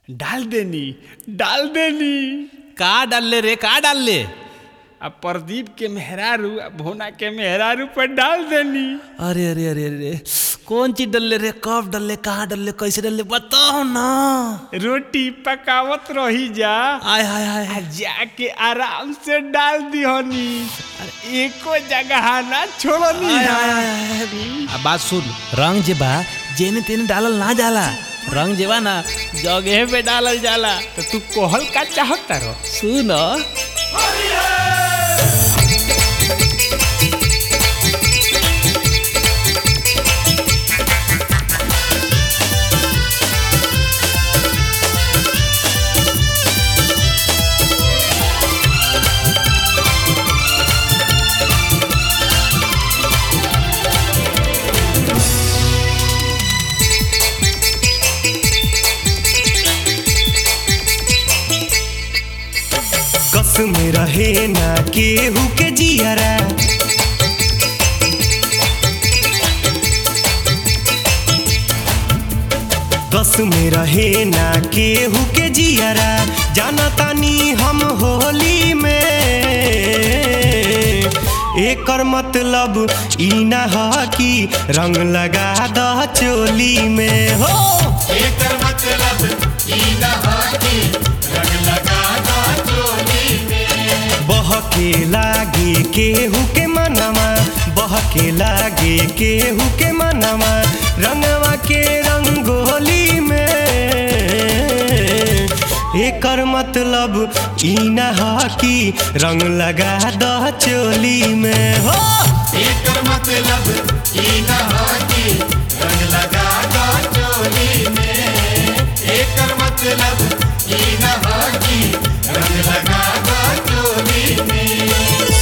डाल देनी डाल देनी का डालले रे का डालले अब प्रदीप के मेहरारू आ भोना के मेहरारू पर डाल देनी अरे अरे अरे अरे कौन चीज डालले रे कब डालले कहाँ डालले कैसे डालले बताओ ना रोटी पकावत रही जा आय हाय हाय आ जाके आराम से डाल दिहनी अरे एको जगह ना छोड़नी आय, आय, आय, आय। आ बात सुन रंग जे बा जेने तेने डालल ना जाला रंग जे बा ना जगह पे डालल जाला तो तू कोहल का चाहता रहो सुन कस में रहे ना केहू के जियरा कस में रहे ना केहू के जियरा जाना तानी हम होली में एकर मतलब ई ना ह कि रंग लगा द चोली में हो एकर मतलब ई न ह कि रंग लगा द चोली में बहके लागे केहू के मनवा बहके लागे केहू के मनवा रंगवा के रंगोली में एकर मतलब ई न ह कि रंग लगा द चोली में हो एकर मतलब ई न ह कि रंग लगा द चोली में एकर मतलब ई न ह कि रंग लगा द चोली में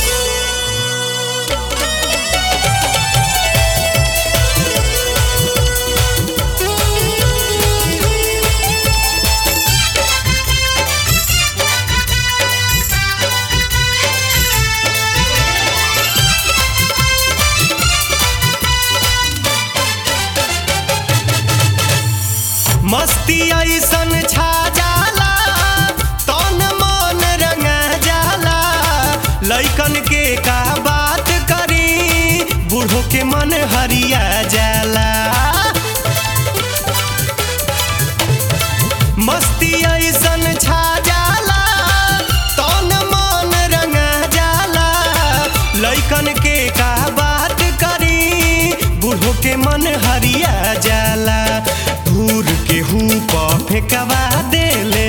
मस्ती ऐसन छा जाला तन मन रंगा जाला लइकन के का बात करी बूढ़ो के मन हरिया जाला मस्ती ऐसन छा जाला तन मन रंगा जाला लइकन के का बात करी बूढ़ो के मन हरिया जाला धूर के हूँ फेंकवा देले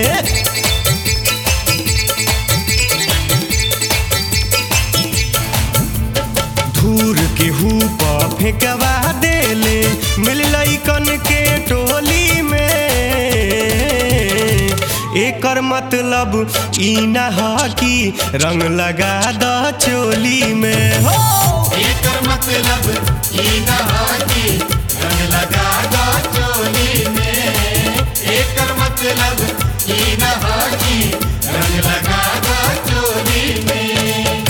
धूर के हूँ फेंकवा देले मिल लइकन के टोली में एकर मतलब ई न ह कि रंग लगा द चोली में हो एकर मतलब ई न ह कि रंग लगा द चोली में एकर मतलब ई न ह कि रंग लगा द चोली में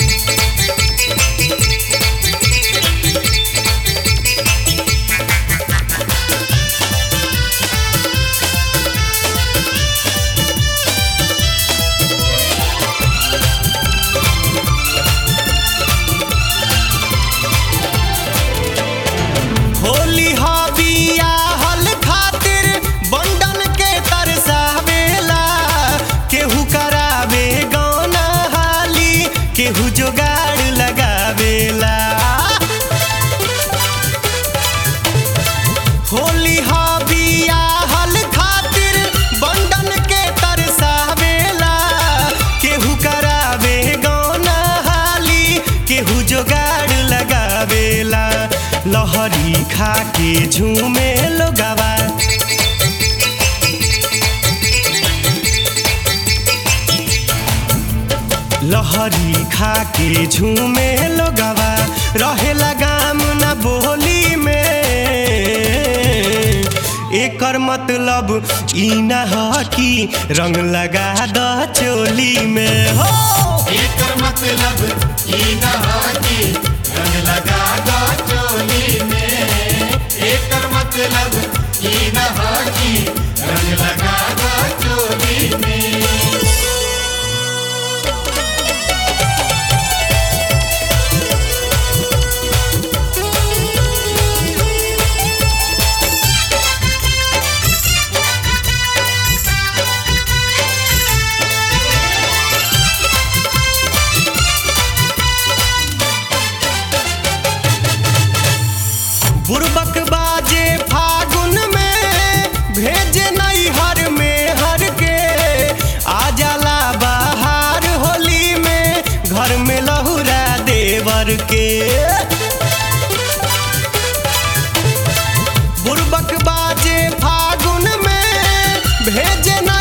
होली हबिया हल खातिर बंडन के तरसावेला केहू करावे गौना हाली केहू जोगाड़ लगावेला होली हबिया हल खातिर बंडन के तरसावेला केहू करावे गौना हाली केहू जोगाड़ लगावेला लहरी खा के झूमे लोगवा लहरी खा के झूमे लोगवा रहे लगाम न बोली में एकर मतलब ई न ह कि रंग लगा द चोली में हो एकर मतलब ई न ह कि रंग लगा द चोली में एकर मतलब ई न ह कि रंग लगा द चोली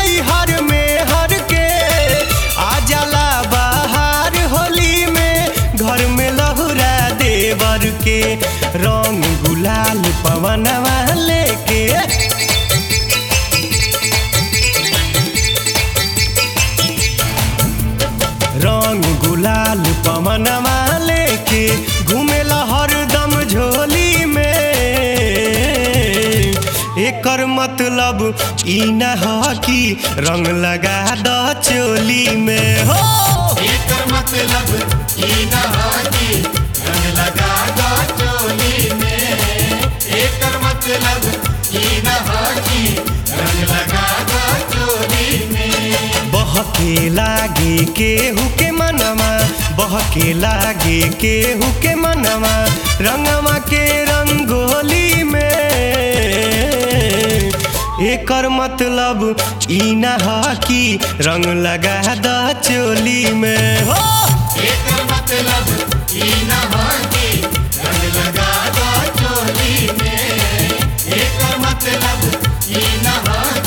नई हर में हर के आ जाला बाहर होली में घर में लहुरा देवर के रंग गुलाल पवनवा लेके रंग गुलाल पवनवा लेके घूमेला हरदम झोली में एकर मतलब ई न ह कि रंग लगा द चोली में हो एकर मतलब ई न ह कि रंग लगा दो चोली में एकर मतलब ई न ह कि रंग लगा दो चोली में बहके लागे केहू के मनवा बहके लागे केहू के मनवा रंगवा के रंगोली में एकर मतलब ई न ह कि रंग लगा द चोली में हो एकर मतलब ई न ह कि रंग लगा दो चोली में एकर मतलब ई न ह